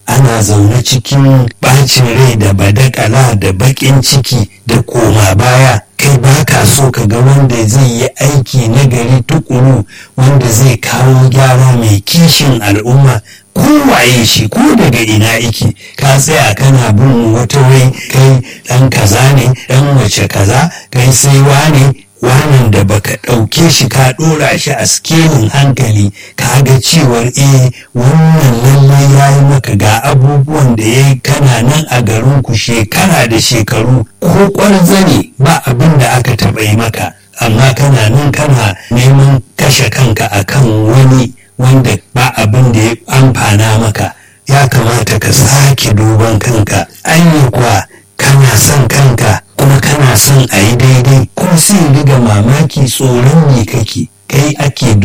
ana zaune cikin bacin rai da badakala da baƙin ciki da koma baya kai ba ka so ka ga wanda zai yi aiki na gari tukuru wanda zai kawo gyara mai kishin al'umma kowaye shi ko daga ina iki ka tsaya kana bin wata wai kai dan kaza ne dan wace kaza kai sai wane wanan da baka ɗauke shi ka ɗora shi a skelin hankali ka ga cewar eh wannan lallai ya yi maka ga abubuwan da ya yi kana nan a garin ku shekara da shekaru ko ƙwarza ne ba abin da aka taɓa yi maka amma kana nan kana neman kashe kanka akan wani wanda ba abin da ya amfana maka ya kamata ka sake duban kanka anya kuwa kana son kanka kuma kana son a yi daidai ko sai riga mamaki tsoron me kake